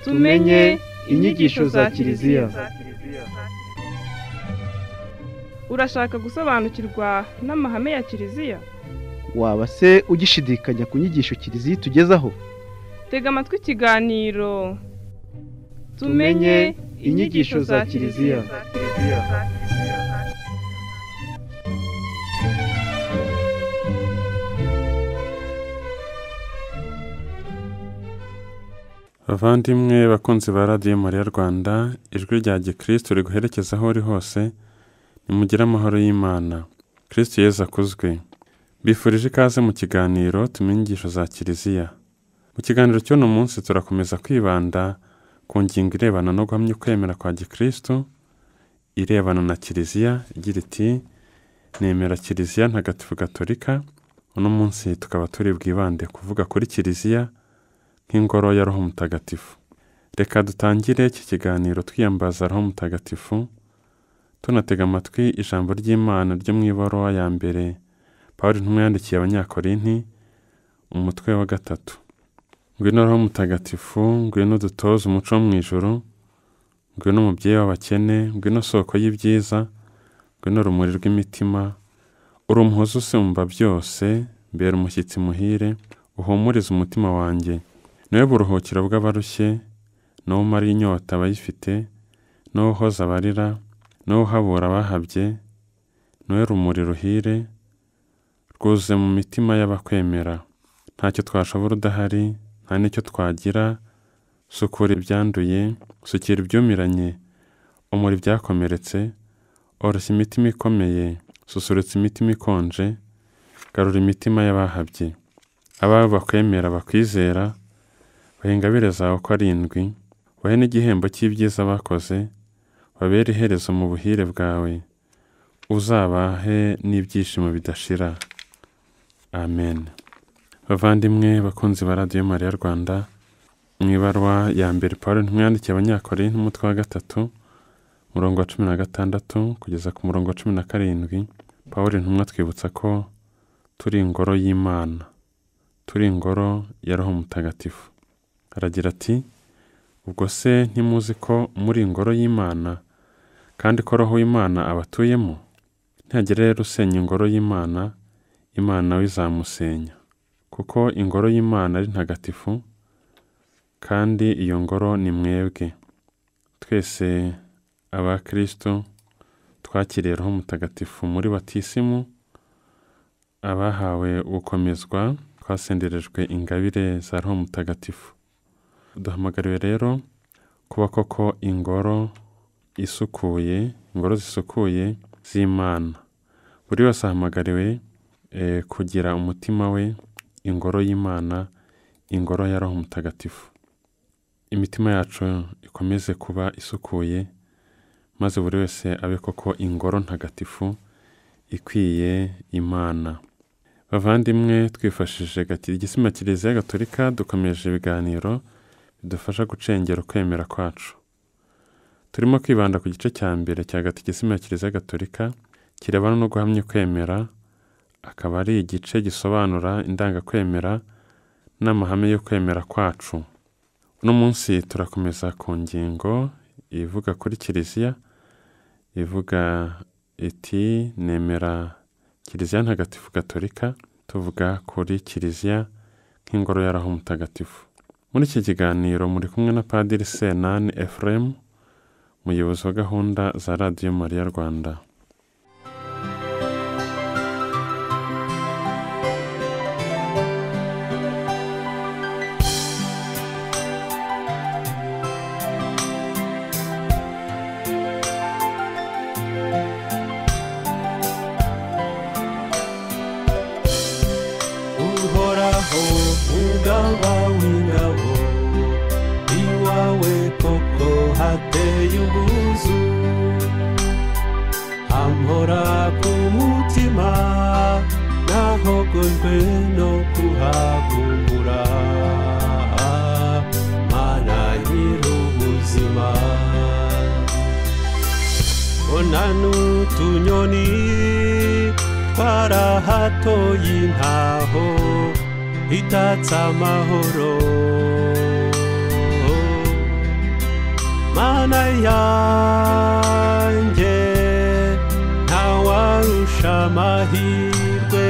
tumenye inyigisho za kiliziya urashaka gusobanukirwa n'amahame ya kiliziya waba se ugishidikanya ku nyigisho kiliziya itugezaho tega amatwi ikiganiro Tumenye inyigisho za Kiliziya. abavandimwe bakunzi ba radiyo mariya rwanda ijwi rya gikristo riguherekeza aho uri hose nimugire amahoro y'imana kirisiti yezu akuzwe bifurije ikaze mu kiganiro tumenye inyigisho za kiliziya mu kiganiro cy'uno munsi turakomeza kwibanda ku ngingo irebana no guhamya ukwemera kwa gikristo irebana na kiliziya igira iti nemera kiliziya ntagatifu gatolika uno munsi tukaba turi bwibande kuvuga kuri kiliziya nk'ingoro ya roho mutagatifu reka dutangire iki kiganiro twiyambaza roho mutagatifu tunatega amatwi ijambo ry'imana ryo mu ibaruwa ya mbere paul ntumwe yandikiye abanyakorinti umutwe wa gatatu ngwino roho mutagatifu ngwino dutoze umuco wo mu ijoro ngwino umubyeyi w'abakene ngwino soko y'ibyiza ngwino urumuri rw'imitima uri umuhozi usumba byose mbera umushyitsi muhire uhumurize umutima wanjye niwe buruhukiro bw'abarushye niwo umara inyota abayifite niwo uhoza abarira niwo uhabura abahabye niwe rumuri ruhire rwuzuye mu mitima y'abakwemera ntacyo twashobora udahari nta n'icyo twagira sukura ibyanduye sukira ibyumiranye umura ibyakomeretse oroshya imitima ikomeye susurutsa imitima ikonje garura imitima y'abahabye abawe bakwemera bakwizera bahe ingabire zawe uko arindwi bahe n'igihembo cy'ibyiza bakoze babere iherezo mu buhire bwawe uzabahe n'ibyishimo bidashira amen bavandimwe bakunzi ba radiyo mariya rwanda mu ibarwa ya mbere paul ntimwandikiye abanyakore n'umutwe wa gatatu umurongo wa cumi na gatandatu kugeza ku murongo wa cumi na karindwi paul ntumwa twibutsa ko turi ingoro y'imana turi ingoro ya roho mutagatifu aragira ati ubwo se ntimuzi ko muri ingoro y'imana kandi ko roho y'imana abatuyemo ntihagira rero usenya ingoro y'imana imana we izamusenya kuko ingoro y'imana ari ntagatifu kandi iyo ngoro ni mwebwe twese abakristo twakiriye roho mutagatifu muri batisimu abahawe gukomezwa twasenderejwe ingabire za roho mutagatifu duhamagariwe rero kuba koko ingoro isukuye ingoro zisukuye z'imana buri wese ahamagariwe kugira umutima we ingoro y'imana ingoro ya roho mutagatifu imitima yacu ikomeze kuba isukuye maze buri wese abe koko ingoro ntagatifu ikwiye imana bavandimwe twifashishije igisima kiliziya gatolika dukomeje ibiganiro bidufasha gucengera ukwemera kwacu turimo kwibanda ku gice cya mbere cya gatigisimu ya kiliziya gatolika kirebana no guhamya ukwemera akaba ari igice gisobanura indangakwemera n'amahame yo kwemera kwacu uno munsi turakomeza ku ngingo ivuga kuri kiliziya ivuga iti nemera kiliziya ntagatifu gatolika tuvuga kuri kiliziya nk'ingoro y'araho mutagatifu muri iki kiganiro muri kumwe na padiri senani efuremu umuyobozi wa gahunda za radiyo mariya rwanda uhoraho mugaba w'ingabo iwawe koko hateye ubwuzu amhora ku mutima nahogojwe no kuhagumbura mana nyir'ubuzima ona n'utunyoni twarahatoye intaho itatse amahoro mana yanjye ntawarusha amahirwe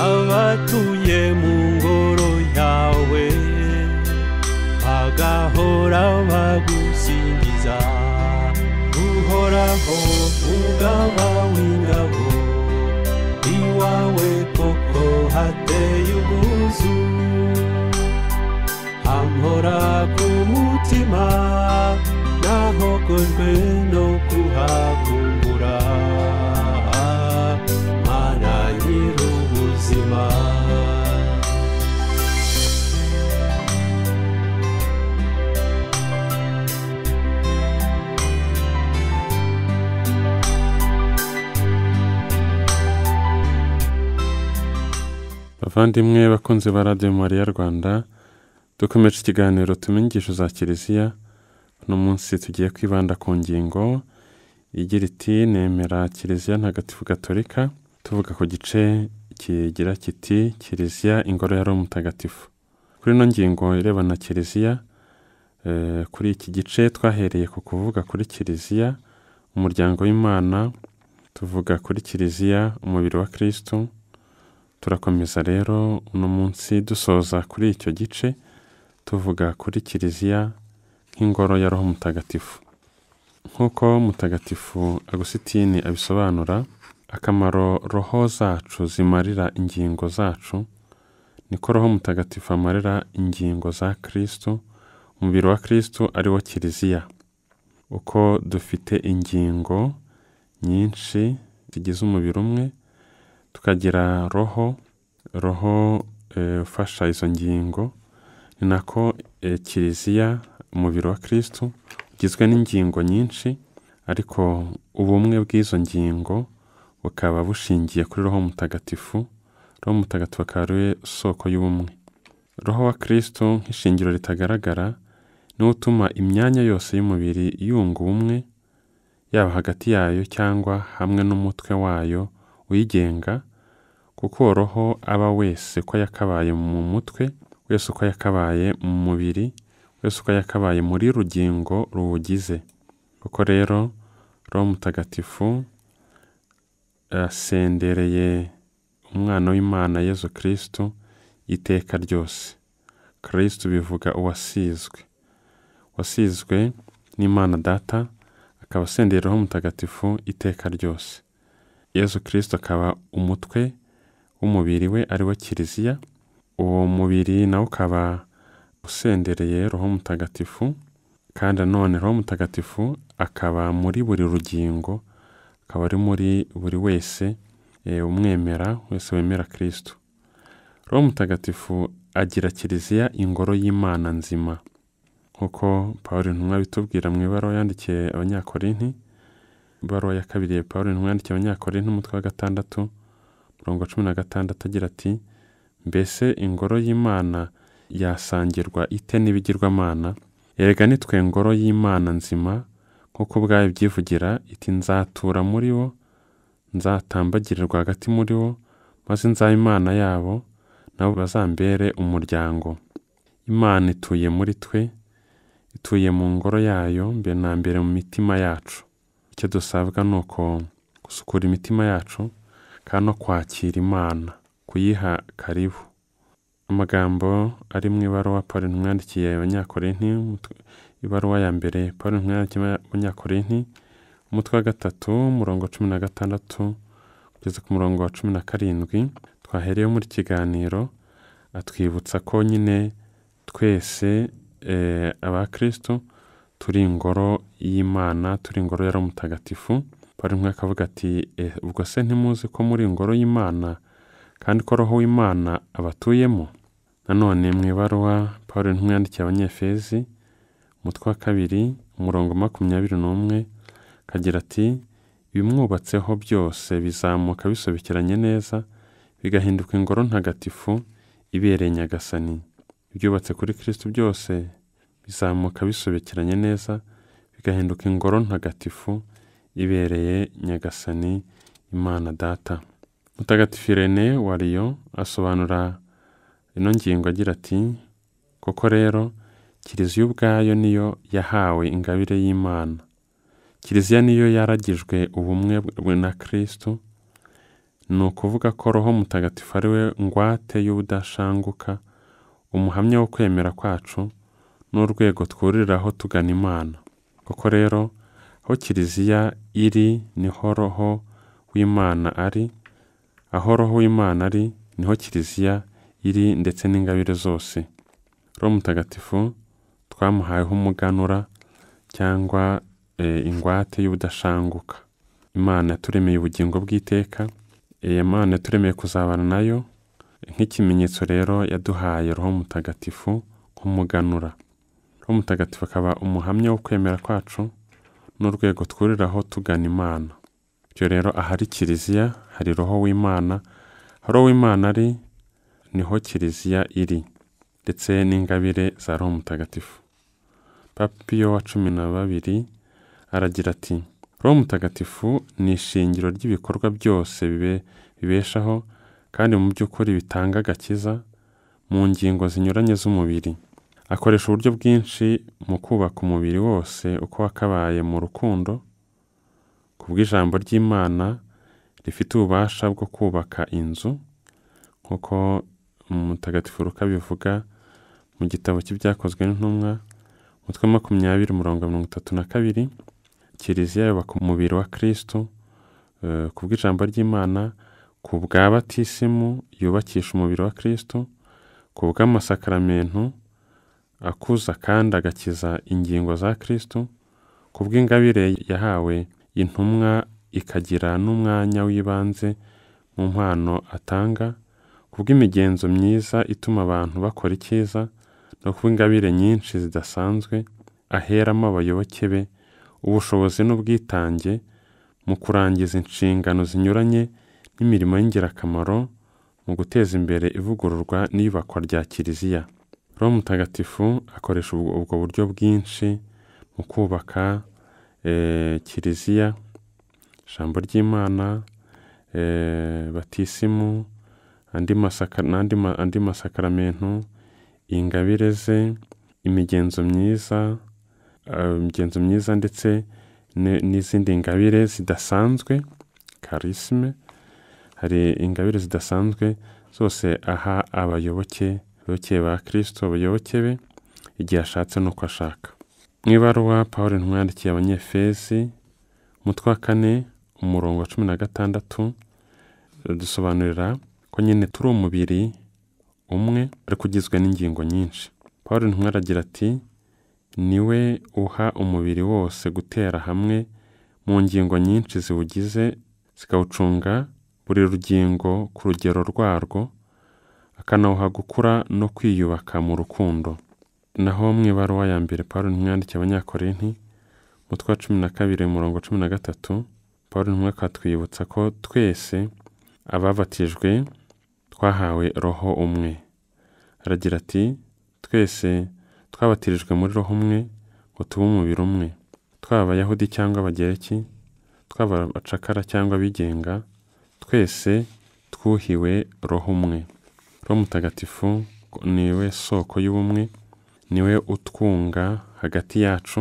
abatuye mu ngoro yawe bagahora bagusingiza uhoraho mugaba w'ingabo iwawe koko hateye ubwuzu amhora ku mutima nahokojwe no kuhakumbura mana nyir'ubuzima bavandimwe bakunzi ba radiyo mariya rwanda dukomeje ikiganiro tumenye inyigisho za kiliziya uno munsi tugiye kwibanda ku ngingo igira iti nemera kiliziya ntagatifu gatolika tuvuga ku gice kigira kiti kiliziya ingoro ya romu mutagatifu kuri ino ngingo irebana na kiliziya eh, kuri iki gice twahereye ku kuvuga kuri kiliziya umuryango w'imana tuvuga kuri kiliziya umubiri wa kirisitu turakomeza rero uno munsi dusoza kuri icyo gice tuvuga kuri kiliziya nk'ingoro ya roho mutagatifu nk'uko mutagatifu agusitini abisobanura akamaro roho zacu zimarira ingingo zacu niko roho mutagatifu amarira ingingo za kirisitu umubiri wa kirisitu ari wo kiliziya uko dufite ingingo nyinshi zigize umubiri umwe tukagira roho roho eh, ufasha izo ngingo ni nako eh, kiliziya umubiri wa kirisitu ugizwe n'ingingo nyinshi ariko ubumwe bw'izo ngingo bukaba bushingiye kuri roho mutagatifu roho mutagatifu akaba ari we soko y'ubumwe roho wa kirisitu nk'ishingiro ritagaragara niwo utuma imyanya yose y'umubiri yunga ubumwe yaba hagati yayo cyangwa hamwe n'umutwe wayo uyigenga kuko uwo roho aba wese ko yakabaye mu mutwe wese uko yakabaye mu mubiri wese uko yakabaye muri rugingo ruwugize kuko rero roho mutagatifu asendereye umwana w'imana yezu kirisitu iteka ryose kirisitu bivuga uwasizwe wasizwe n'imana data akaba asendera roho mutagatifu iteka ryose yezu kirisitu akaba umutwe w'umubiri we ari wo kiliziya uwo mubiri nawo ukaba usendereye roho mutagatifu kandi nanone roho mutagatifu akaba muri buri rugingo akaba ari muri buri wese eh, umwemera wese wemera kirisitu roho mutagatifu agira kiliziya ingoro y'imana nzima nk'uko paul intumwa bitubwira mu ibaruwa yandikiye abanyakorinti ibaruwa ya kabiri ya paul intumwa yandikiye abanyakorinti umutwe wa gatandatu mirongo cumi na gatandatu agira ati mbese ingoro y'imana yasangirwa ite n'ibigirwamana erega nitwe ngoro y'imana nzima nk'uko ubwayo byivugira iti nzatura muri bo nzatambagirirwa hagati muri bo maze nzaba imana yabo nabo bazambere umuryango imana ituye muri twe ituye mu ngoro yayo mbere na mbere mu mitima yacu icyo dusabwa ni uko gusukura imitima yacu kandi no kwakira imana kuyiha karibu amagambo ari mu ibaruwa paul intumwa yandikiye abanyakorinti umutwe- ibaruwa ya mbere paul intumwa yandikiye abanyakorinti umutwe wa gatatu umurongo wa cumi na gatandatu kugeza ku murongo wa cumi na karindwi twahereyeho muri kiganiro atwibutsa ko nyine twese eh, abakristo turi ingoro y'imana turi ingoro yari mutagatifu paul intumwa akavuga ati "Eh, ubwo se ntimuzi ko muri ingoro y'imana kandi ko roho w'imana abatuyemo nanone mu ibaruwa paul intumwa yandikiye abanyefezi umutwe wa kabiri umurongo makumyabiri n'umwe kagira ati ibimwubatseho byose bizamuka bisobekeranye neza bigahinduka ingoro ntagatifu ibereye nyagasani ibyubatse kuri kirisitu byose bizamuka bisobekeranye neza bigahinduka ingoro ntagatifu ibereye nyagasani imana data mutagatifu irene wa riyo asobanura ino ngingo agira ati kuko rero kiliziya ubwayo niyo yahawe ingabire y'imana kiliziya niyo yaragijwe ubumwe bw- na kristo ni ukuvuga ko roho mutagatifu ari we ngwate y'ubudashanguka umuhamya wo kwemera kwacu n'urwego twuririraho tugana imana koko rero aho kiliziya iri niho roho w'imana ari aho roho w'imana ari niho kiliziya iri ndetse n'ingabire zose roho mutagatifu twamuhayeho umuganura cyangwa eh, ingwate y'ubudashanguka imana yaturemeye ubugingo bw'iteka iyi mana yaturemeye kuzabana nayo nk'ikimenyetso rero yaduhaye roho mutagatifu nk'umuganura roho mutagatifu akaba umuhamya wo kwemera kwacu n'urwego twuriraho tugana imana ibyo rero ahari kiliziya hari roho w'imana aho roho w'imana ari niho kiliziya iri ndetse n'ingabire za roho mutagatifu papa piyo wa cumi na babiri aragira ati roho mutagatifu ni ishingiro ry'ibikorwa byose bibe- bibeshaho kandi mu by'ukuri bitanga agakiza mu ngingo zinyuranye z'umubiri akoresha uburyo bwinshi mu kubaka umubiri wose uko wakabaye mu rukundo ku bw'ijambo ry'imana rifite ububasha bwo kubaka inzu nk'uko mutagatifu ruka bivuga mu gitabo cy'ibyakozwe n'intumwa umutwe wa makumyabiri umurongo wa mirongo itatu na kabiri kiliziya yubaka umubiri wa kristo eh, ku bw'ijambo ry'imana ku bwa batisimu yubakisha umubiri wa kristo ku bw'amasakaramentu akuza kandi agakiza ingingo za kristo ku bw'ingabire yahawe intumwa ikagira n'umwanya w'ibanze mu mpano atanga ku bw'imigenzo myiza ituma abantu bakora icyiza no ku bw'ingabire nyinshi zidasanzwe aheramo abayoboke be ubushobozi n'ubwitange mu kurangiza inshingano zinyuranye n'imirimo y'ingirakamaro mu guteza imbere ivugururwa n'iyubakwa rya kiliziya roho mutagatifu akoresha ubwo ubwo buryo bwinshi mu kubaka eh, kiliziya ijambo ry'imana eh, batisimu andi masaka- n'andi ma- andi masakaramentu ingabire ze imigenzo myiza eh, imigenzo myiza ndetse ne- n'izindi ngabire zidasanzwe karisime hari ingabire zidasanzwe zose aha abayoboke abayoboke ba kirisito abayoboke be igihe ashatse n'uko ashaka mu ibaruwa paul ntumwa yandikiye abanyefezi umutwe wa kane umurongo wa cumi na gatandatu dusobanurira ko nyine turi umubiri umwe ariko ugizwe n'ingingo nyinshi paul ntumwa aragira ati niwe uha umubiri wose gutera hamwe mu ngingo nyinshi ziwugize zikawucunga buri rugingo ku rugero rwarwo akanawuha gukura no kwiyubaka mu rukundo naho mu ibaruwa ya mbere paul ntumwa yandikiye abanyakorinti umutwe wa cumi na kabiri umurongo cumi na gatatu paul ntumwa akatwibutsa ko twese ababatijwe twahawe roho umwe aragira ati twese twabatirijwe muri roho umwe ngo tube umubiri umwe twaba abayahudi cyangwa abagereki twaba abacakara cyangwa abigenga twese twuhiwe roho umwe roho mutagatifu niwe soko y'ubumwe niwe utwunga hagati yacu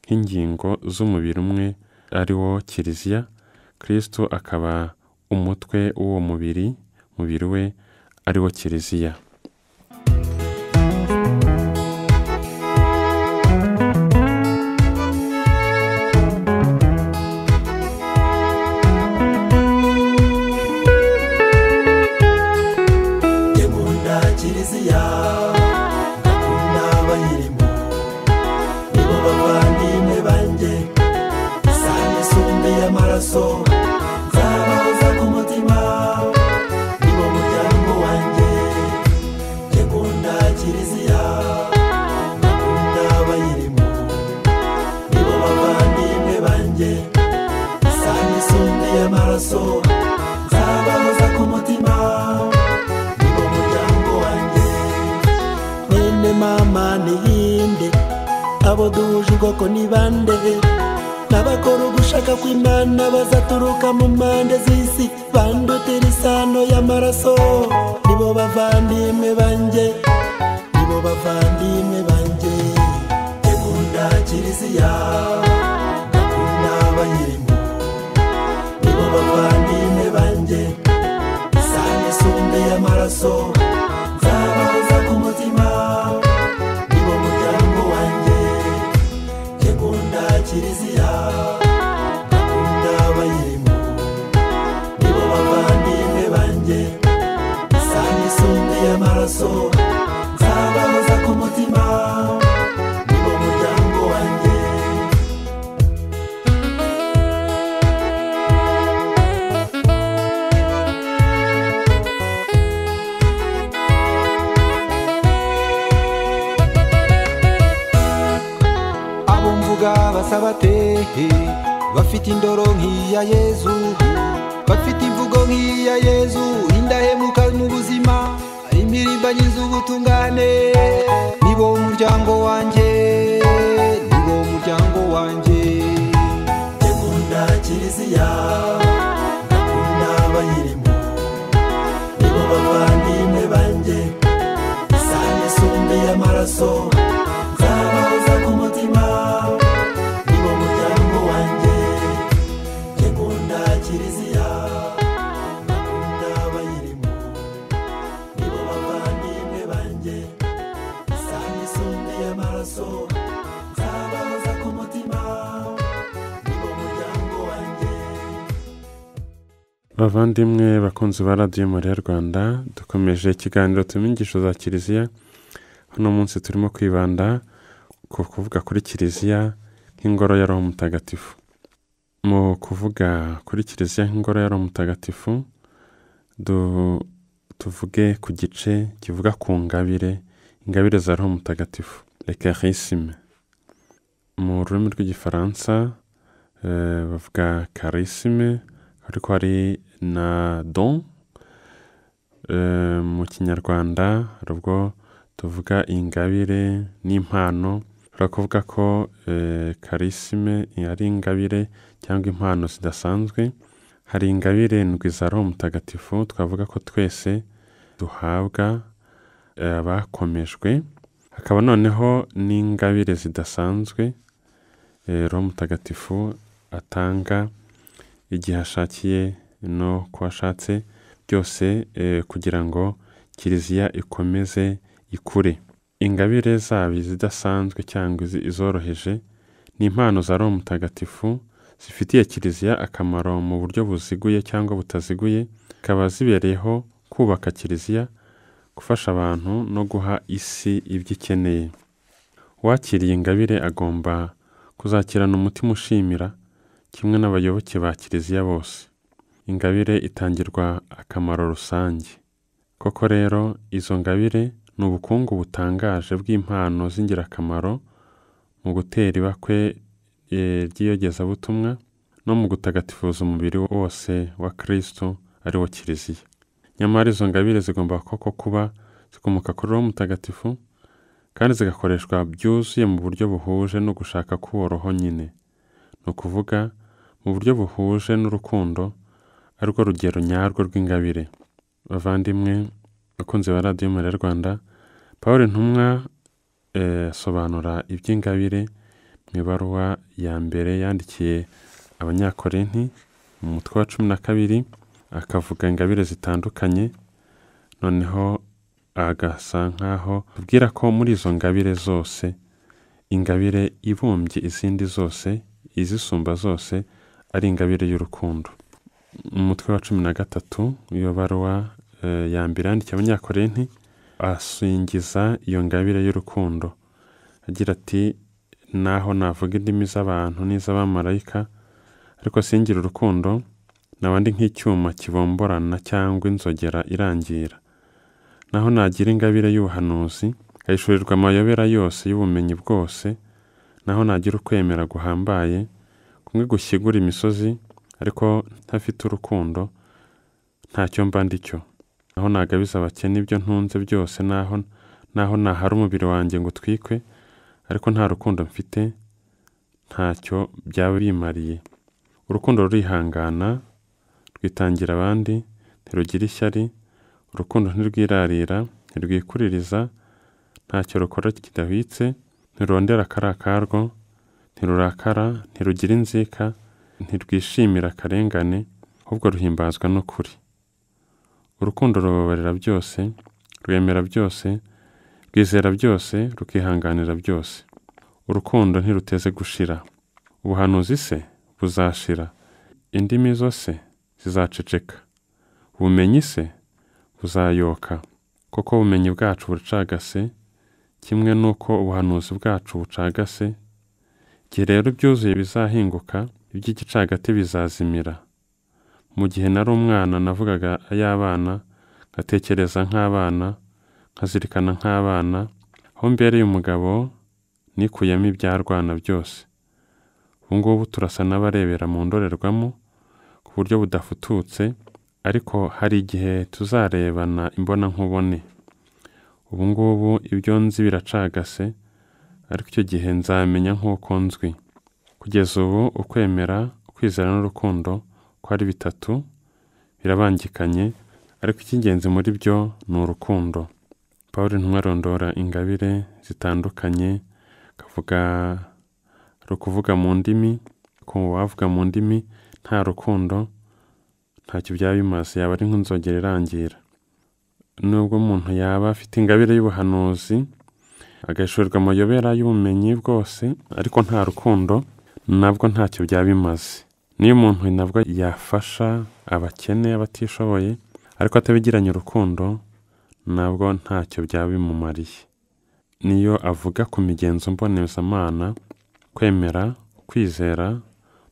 nk'ingingo z'umubiri umwe ari wo kiliziya kristo akaba umutwe w'uwo mubiri mubiri we ari wo kiliziya Demunda kiliziya akunda abayirimo nibo bavandimwe banjye isahani isumbuye amaraso nzabahoza ku mutima nibo muryango wanjye Demunda kiliziya akunda abayirimo nibo bavandimwe banjye isahani isumbuye amaraso nzabahoza ku mutima nibo muryango wanjye mwene mama niyinde abo duhuje ubwoko ni bande n'abakora ugushaka kw'imana bazaturuka mu mpande z'isi bandutira isano y'amaraso nibo bavandimwe banjye nibo bavandimwe banjye ndakunda kiliziya ndakunda abayirimo nibo bavandimwe banjye isano isumbeye amaraso nzabahoza ku mutima nibo muryango wanjye njye nkunda kiliziya ndakunda abayirimo nibo bavandimwe banjye isano isumbeye amaraso nzabahoza ku mutima nibo muryango wanjye abo mvuga basaba tehe bafite indoro nk'iya yezu bafite imvugo nk'iya yezu indahemuka n'ubuzima imirimba nyiza ubutungane nibo muryango wanjye nibo muryango wanjye ndekunda kiliziya ndakunda abayirimo nibo bavandimwe banjye isano isumbeye amaraso nzabahoza ku mutima nibo muryango wanjye ndekunda kiliziya ndakunda abayirimo nibo bavandimwe banjye isano isumbeye amaraso nzabahoza ku mutima nibo muryango wanjye bavandimwe bakunzi ba radiyo mariya rwanda dukomeje ikiganiro turimo inyigisho za kiliziya hano munsi turimo kwibanda ku kuvuga kuri kiliziya nk'ingoro ya roho mutagatifu mu kuvuga kuri kiliziya nk'ingoro ya roho mutagatifu du- tuvuge ku gice kivuga ku ngabire ingabire za roho mutagatifu ekarisime mu rurimi rw'igifaransa eh, bavuga karisime ariko hari na don Eh, mu kinyarwanda hari ubwo tuvuga ingabire n'impano ushobora kuvuga ko eh, karisime ari ingabire cyangwa impano zidasanzwe hari ingabire ndwi za roho mutagatifu twavuga ko twese duhabwa eh, abakomejwe hakaba noneho n'ingabire zidasanzwe eh, roho mutagatifu atanga igihe ashakiye no ku ashatse byose eh, kugira ngo kiliziya ikomeze ikure ingabire zaba izidasanzwe cyangwa izi- izoroheje ni impano za roho mutagatifu zifitiye kiliziya akamaro mu buryo buziguye cyangwa butaziguye zikaba zibereyeho kubaka kiliziya gufasha abantu no guha isi ibyo ikeneye uwakiriye ingabire agomba kuzakirana umutima ushimira kimwe n'abayoboke ba kiliziya bose ingabire itangirwa akamaro rusange koko rero izo ngabire ni ubukungu butangaje bw'impano z'ingirakamaro mu gutera ibakwe eh, ry'iyogezabutumwa no mu gutagatifuza umubiri wose wa kristo ari wo kiliziya nyamara izo ngabire zigomba koko kuba zikomoka kuri roho mutagatifu kandi zigakoreshwa byuzuye mu buryo buhuje no gushaka k'uwo roho nyine ni ukuvuga mu buryo buhuje n'urukundo ari rwo rugero nyarwo rw'ingabire bavandimwe bakunzi ba radiyo mariya rwanda paul ntumwa eh, asobanura iby'ingabire mu ibaruwa ya mbere yandikiye abanyakorinti mu mutwe wa cumi na kabiri akavuga ingabire zitandukanye noneho agasa nk'aho tubwira ko muri izo ngabire zose ingabire ibumbye izindi zose izisumba zose ari ingabire y'urukundo mu mutwe wa cumi na gatatu iyo baruwa eh, ya mbere yandikiye abanyakorenti asingiza iyo ngabire y'urukundo agira ati naho navuga indimi z'abantu n'iz'abamarayika ariko singira urukundo naba ndi nk'icyuma kibomborana cyangwa inzogera irangira naho nagira ingabire y'ubuhanuzi nkayishurirwa amayobera yose y'ubumenyi bwose naho nagira ukwemera guhambaye kumwe gushyigura imisozi ariko ntafite urukundo ntacyo mba ndi cyo naho nagabiza abakene ibyo ntunze byose naho naho nahara umubiri wanjye ngo utwikwe ariko nta rukundo mfite ntacyo byaba bimariye urukundo rurihangana rwitangira abandi ntirugira ishyari urukundo ntirwirarira ntirwikuririza ntacyo rukora kidahwitse ntirondera akari akarwo ntirurakara ntirugira inzika ntirwishimira akarengane ahubwo ruhimbazwa n'ukuri urukundo rubabarira byose rwemera byose rwizera byose rukihanganira byose urukundo ntiruteze gushira ubuhanuzi se buzashira indimi zo se zizaceceka ubumenyi se buzayoka koko ubumenyi bwacu buracagase kimwe n'uko ubuhanuzi bwacu bucagase igihe rero ibyuzuye bizahinguka iby'igicagati bizazimira mu gihe nari umwana navugaga ay'abana ngatekereza nk'abana nkazirikana nk'abana aho mbereye umugabo nikuyemo ibyarwana byose ubu ngubu turasa n'abarebera mu ndorerwamo ku buryo budafututse ariko hari igihe tuzarebana imbona nkubone ubu ngubu ibyo nzi biracagase ariko icyo gihe nzamenya nk'uko nzwi kugeza ubu ukwemera kwizera n'urukundo ko ari bitatu birabangikanye ariko icy'ingenzi muri byo ni urukundo paul ntumwa arondora ingabire zitandukanye akavuga ari ukuvuga mu ndimi ku wavuga mu ndimi nta rukundo ntacyo byaba bimaze yaba ari nk'inzogera irangira nubwo umuntu yaba afite ingabire y'ubuhanuzi agashoborwa amayobera y'ubumenyi bwose ariko nta rukundo nabwo ntacyo byaba bimaze niyo umuntu nabwo yafasha abakene abatishoboye ariko atabigiranye urukundo nabwo ntacyo byaba bimumariye niyo avuga ku migenzo mbonezamana kwemera kwizera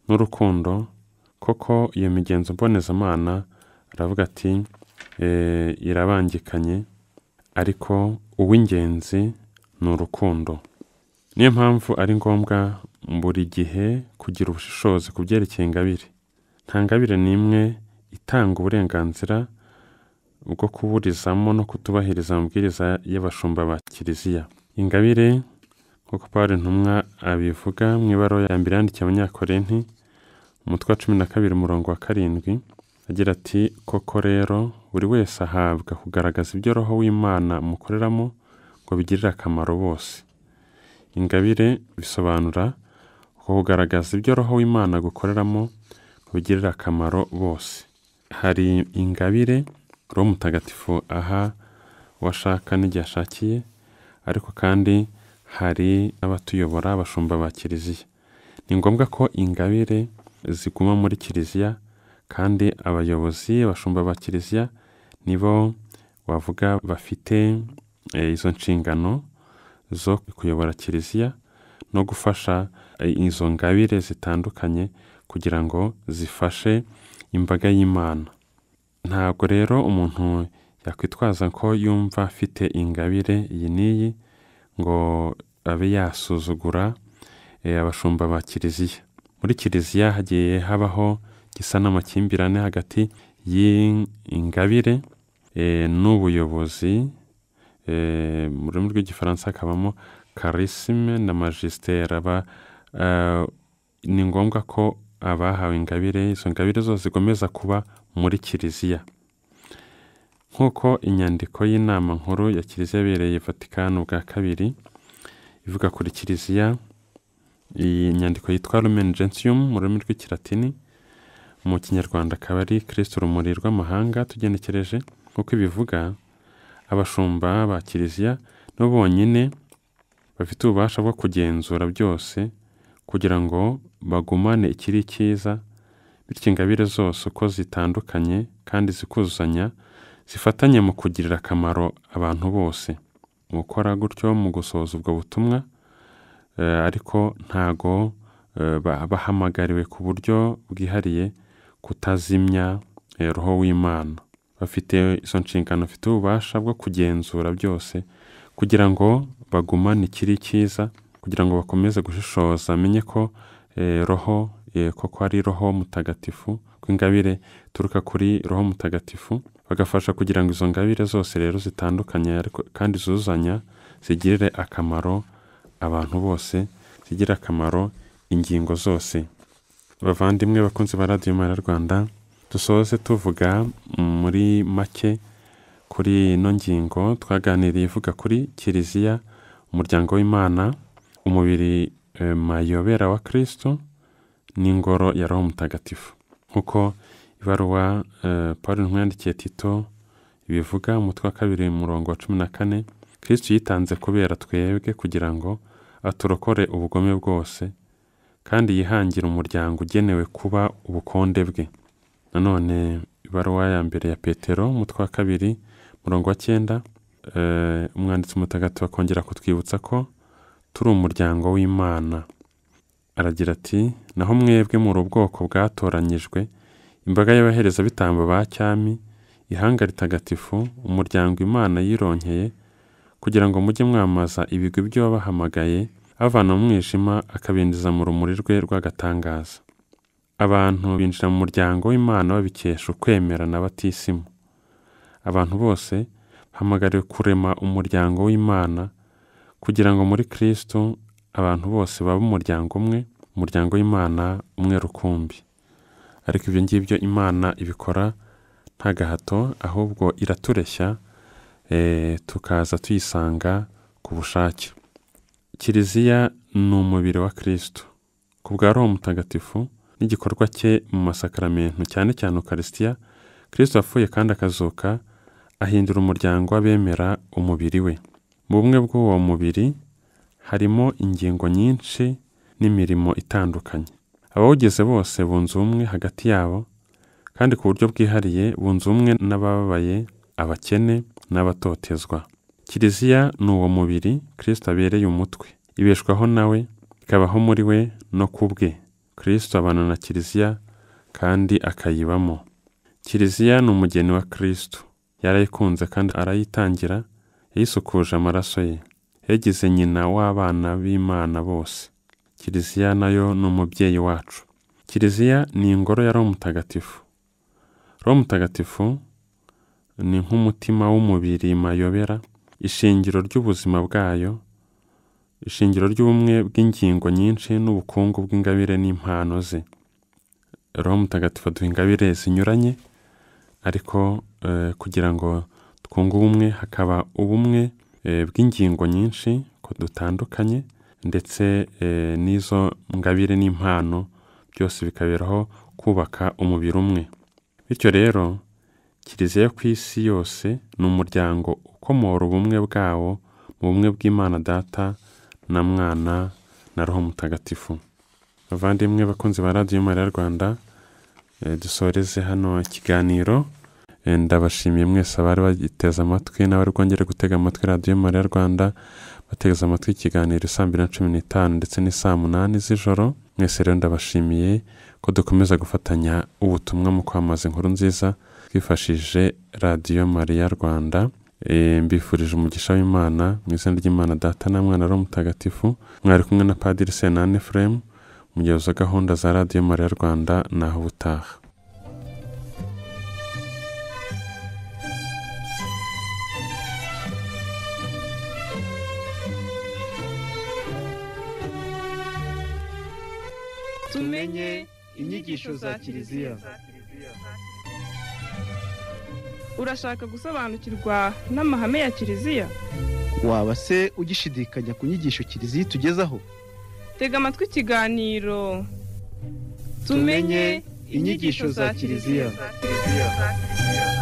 n'urukundo koko iyo migenzo mbonezamana aravuga ati "Eh, irabangikanye ariko uw'ingenzi ni urukundo niyo mpamvu ari ngombwa buri gihe kugira ubushishozi ku byerekeye ingabire nta ngabire n'imwe itanga uburenganzira bwo kuburizamo no kutubahiriza amabwiriza y'abashumba ba kiliziya ingabire nk'uko paul ntumwa abivuga mu ibaruwa ya mbere yandikiye abanyakorenti umutwe wa cumi na kabiri umurongo wa karindwi agira ati koko rero buri wese ahabwa kugaragaza ibyo roho w'imana mukoreramo ngo bigirire akamaro bose ingabire bisobanura uko kugaragaza ibyo roho w'imana gukoreramo ngo bigirire akamaro bose hari ingabire roho mutagatifu aha uwashaka n'igihe ashakiye ariko kandi hari abatuyobora abashumba ba kiliziya ni ngombwa ko ingabire ziguma muri kiliziya kandi abayobozi abashumba ba kiliziya nibo wavuga bafite eh, izo nshingano zo kuyobora kiliziya no gufasha eh, izo ngabire zitandukanye kugira ngo zifashe imbaga y'imana ntabwo rero umuntu yakwitwaza ko yumva afite ingabire iyi n'iyi ngo abe yasuzugura eh, abashumba ba kiliziya muri kiliziya hagiye habaho gisa n'amakimbirane hagati y'ingabire eh, n'ubuyobozi eh, mu rurimi rw'igifaransa hakabamo karisime na majisiteri aba eh, ni ngombwa ko abahawe ingabire izo ngabire zose zigomeza kuba muri kiliziya nk'uko inyandiko y'inama nkuru ya kiliziya yabereye vatikani bwa kabiri ivuga kuri kiliziya iyi nyandiko yitwa lumen gentium mu rurimi rw'ikilatini mu kinyarwanda akaba ari kirisito urumuri rw'amahanga tugenekereje nk'uko ibivuga abashumba ba kiliziya nibo bonyine bafite ububasha bwo kugenzura byose kugira ngo bagumane ikiri cyiza bityo ingabire zose uko zitandukanye kandi zikuzuzanya zifatanye mu kugirira akamaro abantu bose mu gukora gutyo mu gusohoza ubwo butumwa eh, ariko ntago eh, ba- bahamagariwe ku buryo bwihariye kutazimya eh, roho w'imana bafite izo nshingano bafite ububasha bwo kugenzura byose kugira ngo bagumane ikiri cyiza kugira ngo bakomeze gushishoza amenye ko eh, roho eh, koko ari roho mutagatifu ko ingabire ituruka kuri roho mutagatifu bagafasha kugira ngo izo ngabire zose rero zitandukanye ariko kandi zuzanya zigirire akamaro abantu bose zigirire akamaro ingingo zose bavandimwe bakunzi ba radiyo mara rwanda dusoze tuvuga muri make kuri ino ngingo twaganiriye ivuga kuri kiliziya umuryango w'imana umubiri eh, mayobera wa kristo n'ingoro ya roho mutagatifu nk'uko ibaruwa eh, paul intumwa yandikiye tito ibivuga umutwe wa kabiri murongo wa cumi na kane kristo yitanze kubera twebwe kugira ngo aturokore ubugome bwose kandi yihangire umuryango ugenewe kuba ubukonde bwe nanone ibaruwa ya mbere ya petero umutwe wa kabiri murongo wa cyenda eh, umwanditsi mutagatifu akongera kutwibutsa ko turi umuryango w'imana aragira ati naho mwebwe muri ubwoko bwatoranyijwe imbaga y'abaherezabitambo ba cyami ihanga ritagatifu umuryango imana yironkeye kugira ngo mujye mwamaza ibigwi by'uwabahamagaye avana mu mwijima akabinjiza mu rumuri rwe rw'agatangaza abantu binjira mu muryango w'imana babikesha ukwemera na batisimu abantu bose bahamagariwe kurema umuryango w'imana kugira ngo muri kristo abantu bose babe umuryango umwe umuryango w'imana umwe rukumbi ariko ibyo ngibyo imana ibikora nta gahato ahubwo iratureshya eh, tukaza tuyisanga ku bushake kiliziya ni umubiri wa kristo ku bwa roho mutagatifu n'igikorwa cye mu masakaramentu cyane cyane ukarisitiya kristo yapfuye kandi akazuka ahindura umuryango w'abemera umubiri we mu bumwe bw'uwo mubiri harimo ingingo nyinshi n'imirimo itandukanye abawugize bose bunze ubumwe hagati yabo kandi ku buryo bwihariye bunze ubumwe n'abababaye abakene n'abatotezwa kiliziya ni uwo mubiri kirisito abereye umutwe ibeshwaho nawe ikabaho muri we no ku bwe kirisito abana na kiliziya kandi akayibamo kiliziya ni umugeni wa kirisito yarayikunze kandi arayitangira yayisukuje amaraso ye yagize nyina w'abana b'imana bose kiliziya nayo ni umubyeyi wacu kiliziya ni ingoro ya roho mutagatifu roho mutagatifu ni nk'umutima w'umubiri mayobera ishingiro ry'ubuzima bwayo ishingiro ry'ubumwe bw'ingingo nyinshi n'ubukungu bw'ingabire n'impano ze roho mutagatifu aduha ingabire zinyuranye ariko eh, kugira ngo twunge ubumwe hakaba ubumwe eh, bw'ingingo nyinshi ko dutandukanye ndetse eh, n'izo ngabire n'impano byose bikaberaho kubaka umubiri umwe bityo rero kiliziya yo ku isi yose ni umuryango ukomora ubumwe bwawo mu bumwe bw'imana data na mwana na roho mutagatifu bavandimwe bakunzi ba radiyo mariya rwanda eh, dusoreze hano ikiganiro Eh, ndabashimiye mwese abari bagiteze amatwi n'abari bwongere gutega amatwi radiyo mariya rwanda bateze amatwi ikiganiro saa mbiri na cumi n'itanu ndetse n'isaa munani z'ijoro mwese rero ndabashimiye ko dukomeza gufatanya ubutumwa mu kwamaza inkuru nziza twifashishije radiyo mariya rwanda Eh, mbifurije umugisha w'imana mu izina ry'imana data na mwana ari mutagatifu mwari kumwe na padiri senani efuremu umuyobozi wa gahunda za radiyo mariya rwanda naho ubutaha tumenye inyigisho za Kiliziya. urashaka gusobanukirwa n'amahame ya kiliziya waba se ugishidikanya ku nyigisho kiliziya itugezaho tega amatwi ikiganiro Tumenye inyigisho za Kiliziya. Kiliziya.